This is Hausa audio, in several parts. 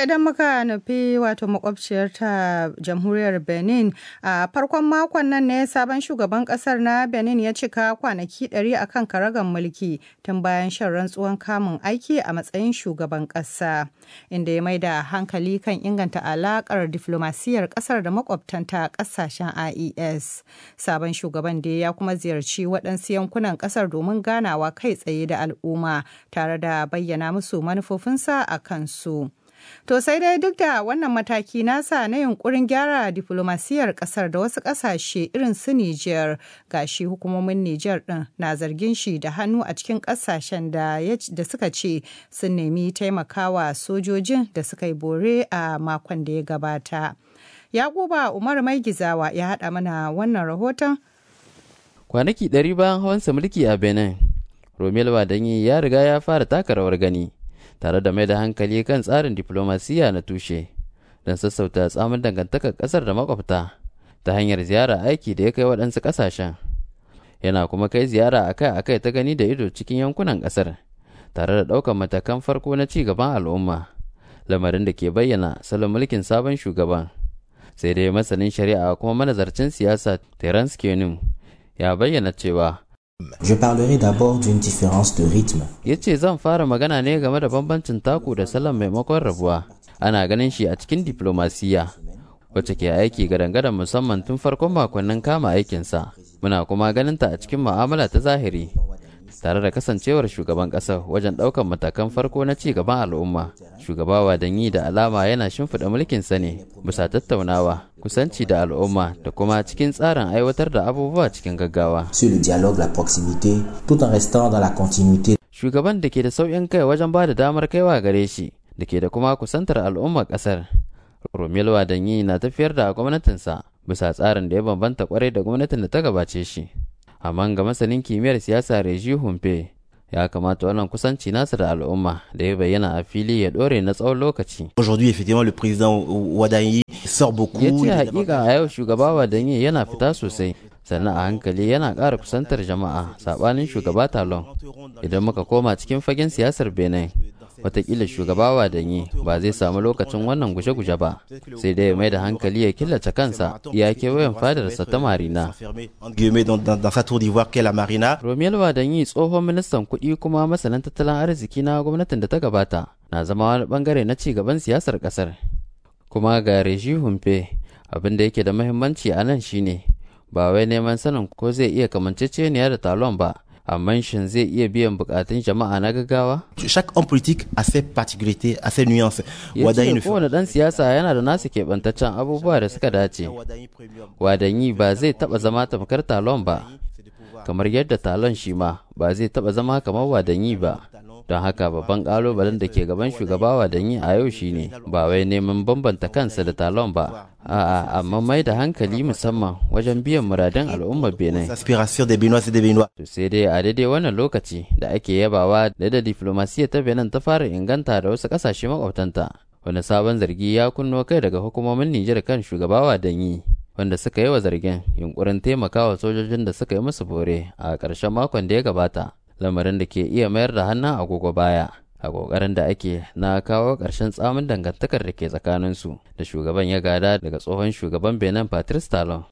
idan muka nufi wato makwabciyar ta jamhuriyar Benin a farkon makon nan ne sabon shugaban kasar na Benin ya cika kwanaki 100 a kan karagar mulki tun bayan shan rantsuwan kamun aiki a matsayin shugaban kasa inda ya mai da hankali kan inganta alakar diflomasiyar kasar da makwabtanta kasashen IES. Sabon shugaban da ya kuma ziyarci waɗansu yankunan kasar domin ganawa kai tsaye da al'umma tare da bayyana musu manufofinsa a kansu. To sai dai duk da wannan mataki nasa na yunkurin gyara diflomasiyar kasar da wasu kasashe irin su Nijar gashi hukumomin Nijar din na zargin shi da hannu a cikin kasashen da, suka ce sun nemi taimakawa sojojin da suka yi bore a makon da ya gabata. Yakuba Umar Mai Gizawa ya haɗa mana wannan rahoton. Kwanaki ɗari bayan hawansa mulki a Benin, Romel Wadanyi ya riga ya fara taka rawar gani. tare da mai da hankali kan tsarin diflomasiyya na tushe don sassauta tsamin dangantakar kasar da makwabta ta hanyar ziyara aiki da ya kai waɗansu ƙasashen yana kuma kai ziyara akai-akai ta gani da ido cikin yankunan ƙasar tare da ɗaukar matakan farko na ci gaban al'umma lamarin da ke bayyana salon mulkin sabon shugaban sai dai masanin shari'a kuma manazarcin siyasa terence kenum ya bayyana cewa Je parlerai d'abord d'une différence de rythme. Ya ce zan fara magana ne game da bambancin taku da salon maimakon rabuwa. Ana ganin shi a cikin diplomasiya, wacce ke aiki gadan-gadan musamman tun farkon makonnin kama aikinsa. Muna kuma ganin ta a cikin mu'amala ta zahiri. Tare da kasancewar shugaban ƙasar wajen ɗaukar matakan farko na ci gaban al'umma, shugaba Wadanyi da alama yana shimfiɗa mulkinsa ne bisa tattaunawa, kusanci da al'umma da kuma cikin tsarin aiwatar da abubuwa cikin gaggawa. Sur le dialogue, la proximité, tout en restant dans la continuité. Shugaban da ke da sauƙin kai wajen ba da damar kaiwa gare shi, da ke da kuma kusantar al'ummar ƙasar. Romelu Wadanyi na tafiyar da gwamnatinsa bisa tsarin da ya bambanta kwarai da gwamnatin da ta gabace shi. Amma ga masanin kimiyyar siyasa Reji Humpe, ya kamata wannan kusanci nasa da al'umma da ya bayyana a fili ya dore na tsawon lokaci. Aujourd'hui, effectivement, le président Wadanyi sort beaucoup. Ya ce hakika a yau shugaba Wadanyi yana fita sosai, sannan a hankali yana ƙara kusantar jama'a saɓanin shugaba Talon. Idan muka koma cikin fagen siyasar Benin, watakila shugaba Wadanyi ba zai samu lokacin wannan guje-guje ba, sai dai mai da hankali ya killace kansa ya kewayen fadarsa ta Marina. Romelu Wadanyi tsohon ministan kuɗi kuma masanin tattalin arziki na gwamnatin da ta gabata na zama wani bangare na ci gaban siyasar ƙasar. Kuma ga Reji Humpe abin da yake da mahimmanci a nan shine ba wai neman sanin ko zai iya kamanceceniya da talon ba amma shin zai iya biyan bukatun jama'a na gaggawa? Chaque homme politique a ses particularités, a ses nuances. Ya ce kowane ɗan siyasa yana da nasu keɓantaccen abubuwa da suka dace. Wadanyi ba zai taɓa zama tamkar talon ba, kamar yadda talon shi ma ba zai taɓa zama kamar wadanyi ba. Don haka babban ƙalubalen da ke gaban shugaba wadanyi a yau shine ba wai neman bambanta kansa da talon ba, a'a amma mai da hankali musamman wajen biyan muradun al'ummar Benin. To sai dai a daidai wannan lokaci da ake yabawa da da diflomasiyya ta Benin ta fara inganta da wasu ƙasashe makwabtanta. Wani sabon zargi ya kunno kai daga hukumomin Nijar kan shugaba wadanyi. wanda suka yi wa zargin yunkurin taimakawa sojojin da suka yi musu bore a ƙarshen makon da ya gabata lamarin da ke iya mayar da hannun agogo baya a ƙoƙarin da ake na kawo ƙarshen tsamin dangantakar da ke tsakaninsu da shugaban ya gada daga tsohon shugaban benin patrice talon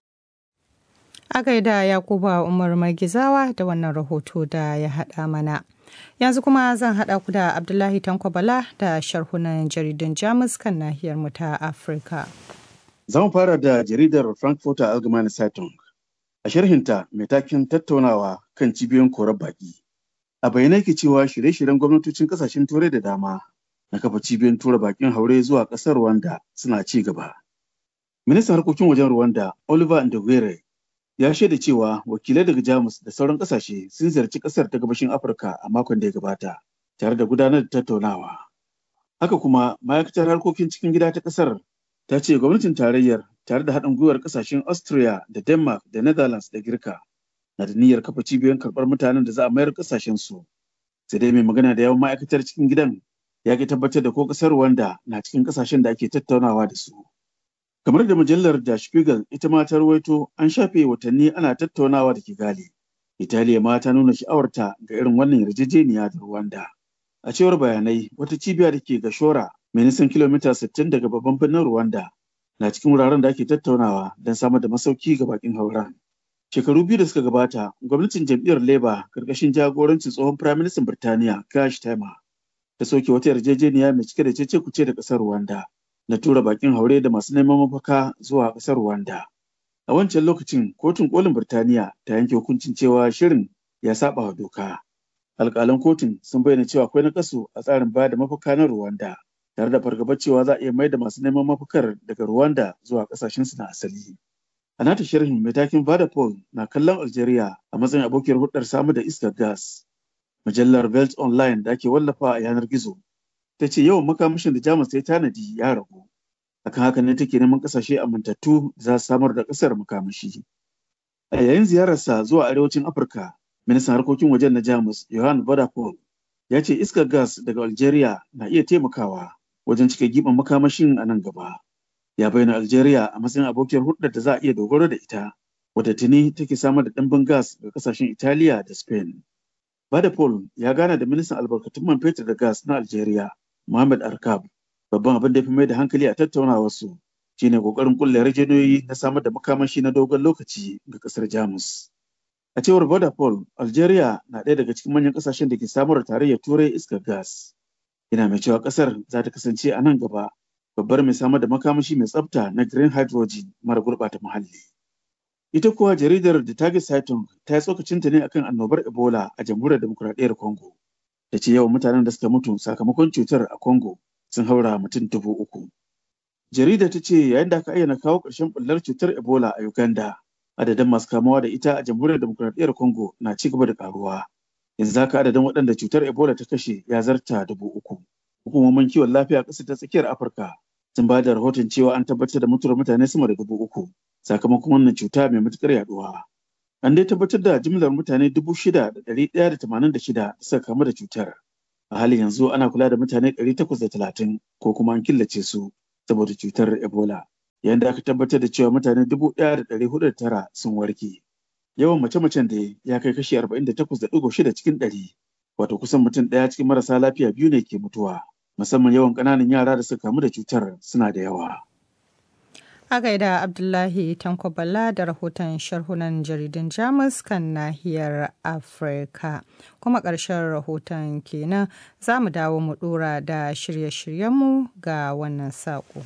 a gaida yakuba umar magizawa da wannan rahoto da ya haɗa mana yanzu kuma zan haɗa ku da abdullahi tanko bala da sharhunan jaridun jamus kan nahiyar mu ta afirka Za mu fara da jaridar Frankfurter Allgemeine Zeitung. A sharhinta mai takin tattaunawa kan cibiyoyin korar baƙi. A bayyana ke cewa shirye-shiryen gwamnatocin ƙasashen turai da dama na kafa cibiyoyin tura baƙin haure zuwa ƙasar Rwanda suna ci gaba. Ministan harkokin wajen Rwanda Oliver Ndogere ya shaida cewa wakilai daga Jamus da sauran ƙasashe sun ziyarci ƙasar ta gabashin Afirka a makon da ya gabata tare da gudanar da tattaunawa. Haka kuma ma'aikatar harkokin cikin gida ta ƙasar ta ce gwamnatin tarayyar tare da haɗin gwiwar ƙasashen Austria da Denmark da Netherlands da Girka na da niyyar kafa cibiyoyin karɓar mutanen da za a mayar ƙasashen su. Sai dai mai magana da yawan ma'aikatar cikin gidan ya ki tabbatar da ko ƙasar Rwanda na cikin ƙasashen da ake tattaunawa da su. Kamar da mujallar Der Spiegel ita ma ta rawaito an shafe watanni ana tattaunawa da Kigali. Italiya ma ta nuna sha'awarta ga irin wannan yarjejeniya da Rwanda. A cewar bayanai wata cibiya da ke Gashora mai nisan kilomita 60 daga babban birnin Rwanda na cikin wuraren da ake tattaunawa don samar da masauki ga bakin hauren. Shekaru biyu da suka gabata, gwamnatin jam'iyyar Labour karkashin jagorancin tsohon Firaministan Birtaniya Kash Tema ta soke wata yarjejeniya mai cike da cece kuce da ƙasar Rwanda na tura bakin haure da masu neman mafaka zuwa ƙasar Rwanda. A wancan lokacin, kotun kolin Birtaniya ta yanke hukuncin cewa shirin ya saba wa doka. Alƙalan kotun sun bayyana cewa akwai nakasu a tsarin bayar da mafaka na Rwanda, tare da fargabar cewa za a iya mai da masu neman mafakar daga Rwanda zuwa ƙasashensu na asali. A nata sharhin mai takin Vodafone na kallon Algeria a matsayin abokiyar hudar samar da iskar gas. Mujallar Belt Online da ake wallafa a yanar gizo ta ce yawan makamashin da Jamus ta yi tanadi ya ragu. Akan haka ne take neman kasashe amintattu za su samar da kasar makamashi. A yayin ziyararsa zuwa arewacin Afirka, ministan harkokin wajen na Jamus Johan Vodafone ya ce iskar gas daga Algeria na iya taimakawa wajen cike giɓin makamashin a nan gaba. Ya bayyana Algeria a matsayin abokiyar hulɗar da za a iya dogaro da ita, wadda tuni take samar da ɗimbin gas ga kasashen Italiya da Spain. Vodafone ya gana da ministan albarkatun man fetur da gas na Algeria, Mohamed Arkab. Babban abin da ya fi mai da hankali a tattaunawarsu shine kokarin kulle yarjejeniyoyi na samar da makamashi na dogon lokaci ga kasar Jamus. A cewar Vodafone, Algeria na ɗaya daga cikin manyan ƙasashen da ke samar da tarayyar Turai iskar gas. Ina mai cewa ƙasar za ta kasance a nan gaba babbar mai samar da makamashi mai tsafta na green hydrogen mara gurɓata muhalli. Ita kuwa jaridar The Target Saitung ta yi tsokacinta ne akan annobar Ebola a jamhuriyar demokuraɗiyyar Congo. Da ce yawan mutanen da suka mutu sakamakon cutar a Congo sun haura mutum dubu uku. Jarida ta ce yayin da aka ayyana kawo ƙarshen ɓullar cutar Ebola a Uganda, adadin masu kamuwa da ita a jamhuriyar demokuraɗiyyar Congo na ci gaba da ƙaruwa. Yanzu haka adadin waɗanda cutar Ebola ta kashe ya zarta dubu uku. Hukumomin kiwon lafiya a ƙasar ta tsakiyar Afirka sun ba da rahoton cewa an tabbatar da mutuwar mutane sama da dubu uku sakamakon wannan cuta mai matuƙar yaɗuwa. An dai tabbatar da jimlar mutane dubu shida da ɗari ɗaya da tamanin da shida da suka kamu da cutar. A halin yanzu ana kula da mutane ɗari takwas da talatin ko kuma an killace su saboda cutar Ebola. Yayin da aka tabbatar da cewa mutane dubu ɗaya da ɗari hudu da tara sun warke. Yawan mace-macen da ya kai kashi arba'in da takwas da ɗigo shida cikin ɗari. Wato kusan mutum ɗaya cikin marasa lafiya biyu ne ke mutuwa. Musamman yawan ƙananan yara da suka kamu da cutar suna da yawa. A gaida Abdullahi Tanko Bala da rahoton sharhunan jaridun Jamus kan nahiyar Afirka. Kuma ƙarshen rahoton kenan za mu dawo mu ɗora da shirye-shiryenmu ga wannan saƙo.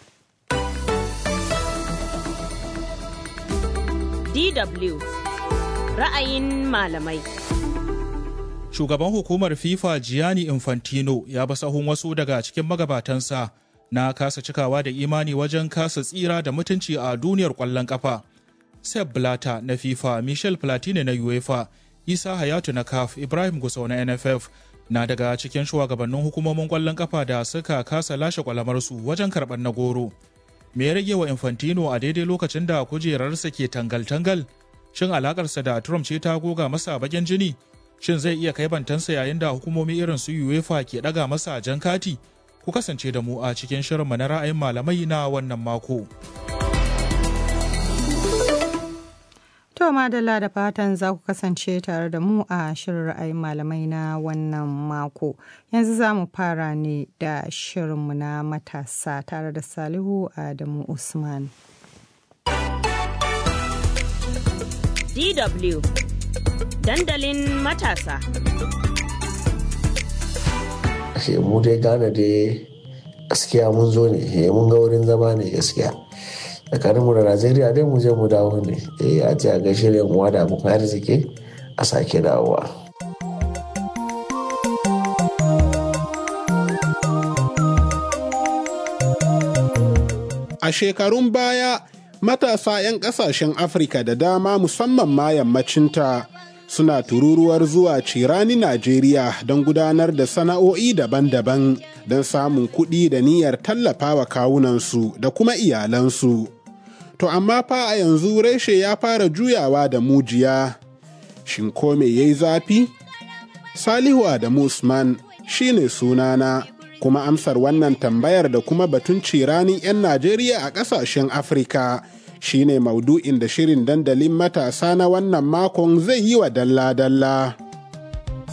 DW Ra'ayin malamai. Shugaban hukumar FIFA Gianni Infantino ya ba sahun wasu daga cikin magabatansa na kasa cikawa da imani wajen kasa tsira da mutunci a duniyar ƙwallon ƙafa. Sepp Blatter na FIFA, Michel Platini na UEFA, Isa Hayatu na CAF, Ibrahim Gusau na NFF na daga cikin shugabannin hukumomin ƙwallon ƙafa da suka kasa lashe kwalamarsu wajen karɓar na goro. Me ya rage wa Infantino a daidai lokacin da kujerarsa ke tangal-tangal? Shin alakarsa da Trump ce ta goga masa bagen jini? Shin zai iya kai bantansa yayin da hukumomi irin su UEFA ke ɗaga masa jan kati? ku kasance da mu a cikin shirinmu na ra'ayin malamai na wannan mako. To madalla da fatan za ku kasance tare da mu a shirin ra'ayin malamai na wannan mako. Yanzu za mu fara ne da shirinmu na matasa tare da Salihu Adamu Usman. DW Dandalin matasa. mu dai gane dai gaskiya mun zo ne mun ga wurin zama ne gaskiya tsakaninmu da najeriya dai mu je mu dawo ne eh a ce a gaishe da mu da abokan arziki a sake dawowa a shekarun baya matasa 'yan kasashen afirka da dama musamman ma yammacinta suna tururuwar zuwa cirani Najeriya don gudanar da sana'o'i daban-daban don samun kuɗi da niyyar tallafawa kawunansu da kuma iyalansu. To amma fa a yanzu reshe ya fara juyawa da mujiya. Shin ko me yayi zafi? Salihu Adamu Usman shine sunana kuma amsar wannan tambayar da kuma batun ciranin 'yan Najeriya a ƙasashen Afirka. shine maudu'in da shirin dandalin matasa na wannan makon zai yi wa dalla-dalla.